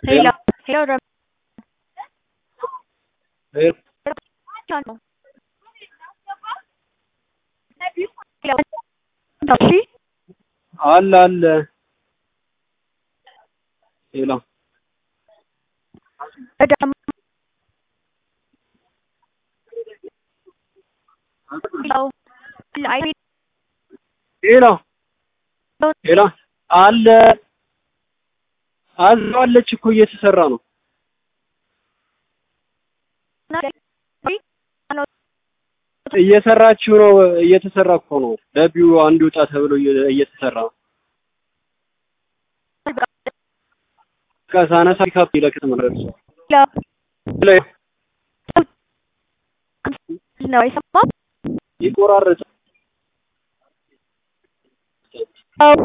Hello. Hello, Ram. Hey, Hello. እሺ አለ አለ ሄሎ እዳም ሄሎ አይ ሄሎ ሄሎ አለ አዛዋለች እኮ እየተሰራ ነው። እየሰራችሁ ነው። እየተሰራ እኮ ነው። ደቢው አንድ ውጣ ተብሎ እየ- እየተሰራ ነው። ከሳነሳ ካፕ ይለክት ማለት ነው። ሄሎ ነው የሰማው ይቆራረጥ